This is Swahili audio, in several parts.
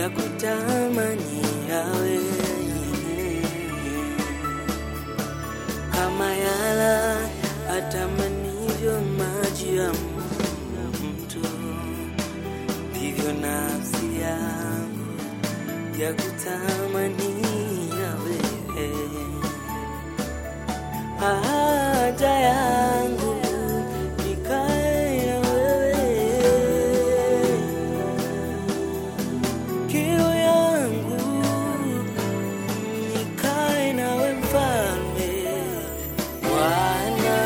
ya kutamani yawe kama yala atamanivyo maji ya mto, ndivyo nafsi yangu ya kutamani yawe haja yangu nikae na wewe, kiu yangu nikae nawe mfalme Bwana,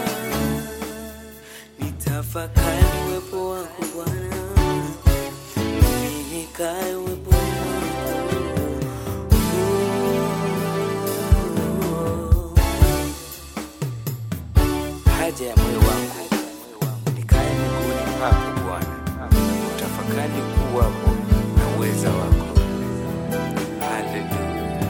nitafakari uwepo wako Bwana, mimi nikae uweponi mwako. haja ya moyo wangu nikae miguuni pako Bwana, utafakari ukuu wako na uweza wako. Haleluya.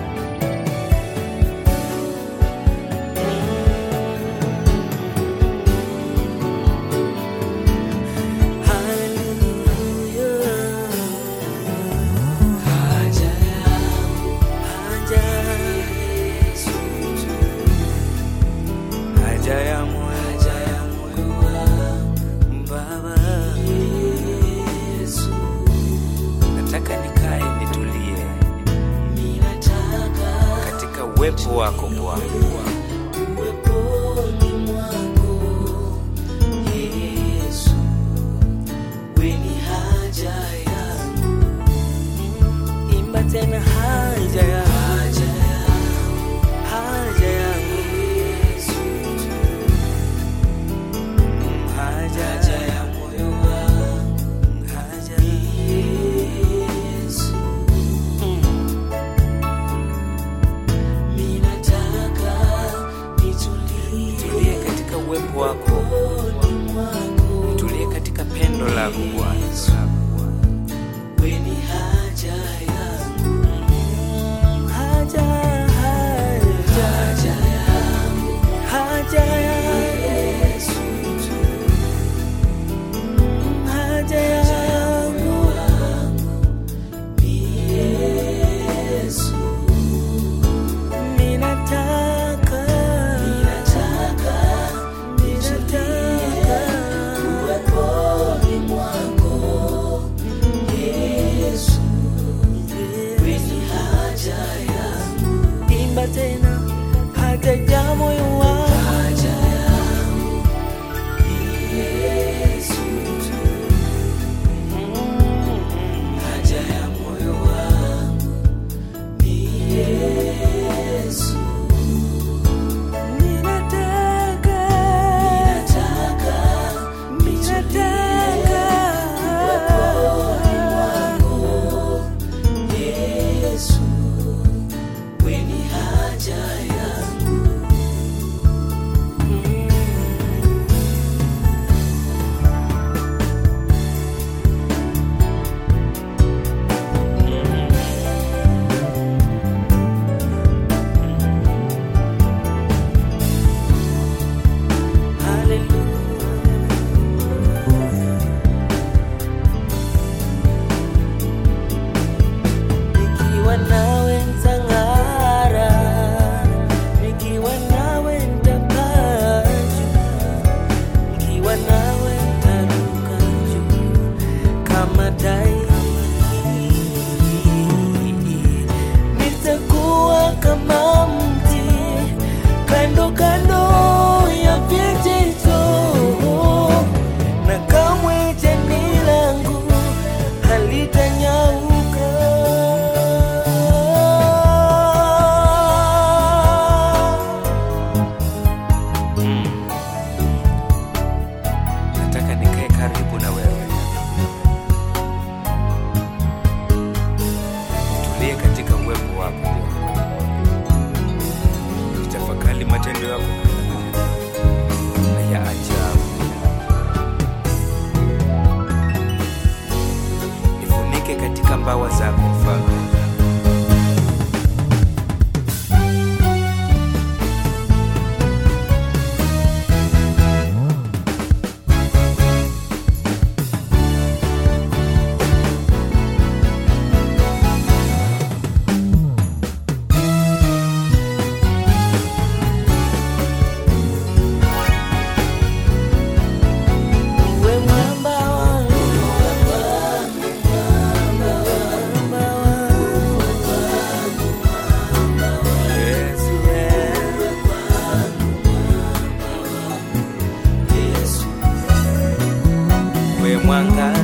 Haja yangu, haja Yesu tu. Haja ya moyo Haja ya moyo wangu, Baba, Yesu. nataka nikae nitulie Ninataka katika uwepo wako Bwana. uweponi mwako, Yesu. Wewe ni haja yangu. Imba tena haja ya haja yangu, haja yangu Yesu tu. Haja Haja ya moyo wangu, haja Yesu. Ninataka nitulie tulie katika uwepo wako, rohoni mwangu. tulie katika pendo lako Bwana. Wewe ni haja yangu. Haja, haja, haja yangu. Haja ya Yesu tu. Haja yangu. Ni Yesu. Ninataka, ninataka, ninataka uweponi mwako Yesu, wewe ni haja yangu. Imba tena, haja ya moyo wangu, haja yangu ni Yesu tu. Haja ya moyo wangu ni Yesu. Ninataka, ninataka, ninataka uweponi mwako Yesu, wewe ni haja yangu. Nikiwa nawe nitang'ara, nikiwa nawe nitapaa juu, nikiwa nawe nitaruka juu kama tai. Nitakuwa kama mti kando kando ya vijito, na kamwe jani langu halitanyauka. Nataka nikae karibu na wewe, tulie katika uwepo wako Bwana. Nitafakari matendo yako na ya ajabu. Nifunike katika mbawa zako Mfalme. mwangaza